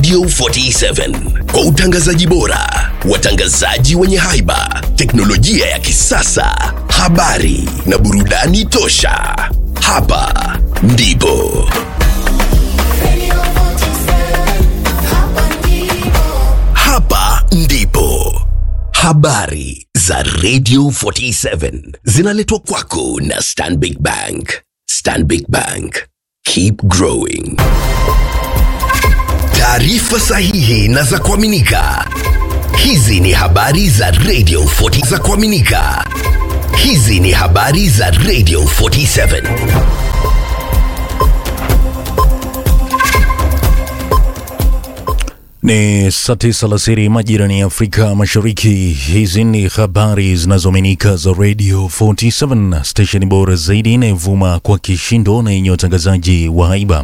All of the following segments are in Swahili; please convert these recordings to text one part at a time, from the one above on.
Radio 47 kwa utangazaji bora, watangazaji wenye haiba, teknolojia ya kisasa, habari na burudani tosha. Hapa ndipo hapa ndipo habari za Radio 47 zinaletwa kwako na Stanbic Bank. Stanbic Bank, keep growing. Taarifa sahihi na za kuaminika. Hizi ni habari za Radio 40 za kuaminika. Hizi ni habari za Radio 47. Ni saa tisa alasiri majirani ya Afrika Mashariki. Hizi ni habari zinazoaminika za Radio 47, stesheni bora zaidi inayovuma kwa kishindo na yenye watangazaji wa haiba.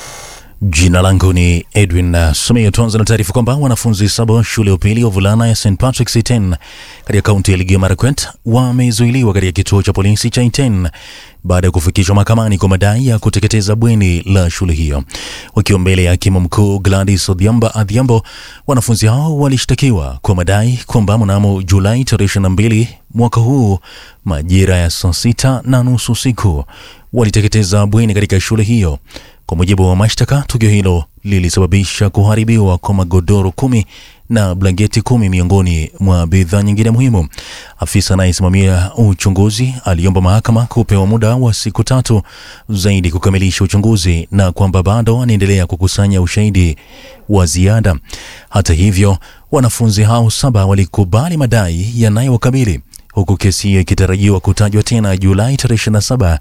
Jina langu ni Edwin Sumia. Tuanza na taarifa kwamba wanafunzi saba wa shule ya upili ya wavulana ya St Patrick's Iten katika kaunti ya Elgeyo Marakwet wamezuiliwa katika kituo cha polisi cha Iten baada ya kufikishwa mahakamani kwa madai ya kuteketeza bweni la shule hiyo. Wakiwa mbele ya hakimu mkuu Gladys Odhiamba Adhiambo, wanafunzi hao walishtakiwa kwa madai kwamba mnamo Julai tarehe 22 mwaka huu majira ya saa sita na nusu usiku waliteketeza bweni katika shule hiyo. Kwa mujibu wa mashtaka, tukio hilo lilisababisha kuharibiwa kwa magodoro kumi na blanketi kumi miongoni mwa bidhaa nyingine muhimu. Afisa anayesimamia uchunguzi aliomba mahakama kupewa muda wa siku tatu zaidi kukamilisha uchunguzi na kwamba bado anaendelea kukusanya ushahidi wa ziada. Hata hivyo, wanafunzi hao saba walikubali madai yanayowakabili huku kesi hiyo ikitarajiwa kutajwa tena Julai tarehe 27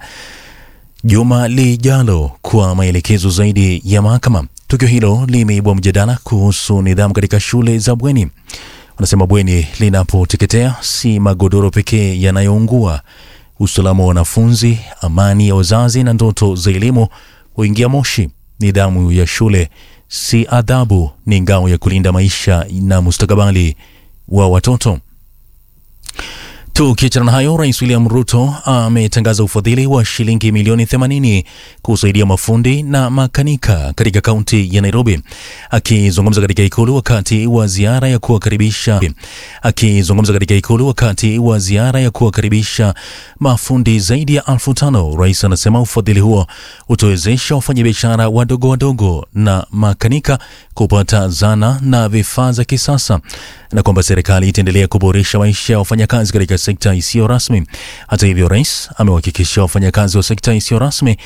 juma lijalo kwa maelekezo zaidi ya mahakama. Tukio hilo limeibua mjadala kuhusu nidhamu katika shule za bweni. Wanasema bweni linapoteketea, si magodoro pekee yanayoungua. Usalama wa wanafunzi, amani ya wazazi na ndoto za elimu huingia moshi. Nidhamu ya shule si adhabu, ni ngao ya kulinda maisha na mustakabali wa watoto. Tukiachana na hayo, Rais William Ruto ametangaza ufadhili wa shilingi milioni 80 kusaidia mafundi na makanika katika kaunti ya Nairobi. Akizungumza katika ikulu wakati wa ziara ya kuwakaribisha akizungumza katika ikulu wakati wa ziara ya kuwakaribisha mafundi zaidi ya elfu tano, rais anasema ufadhili huo utawezesha wafanyabiashara wadogo wadogo na makanika kupata zana na vifaa za kisasa na kwamba serikali itaendelea kuboresha maisha ya wafanyakazi katika sekta isiyo rasmi. Hata hivyo, rais amewahakikishia wafanyakazi wa sekta isiyo rasmi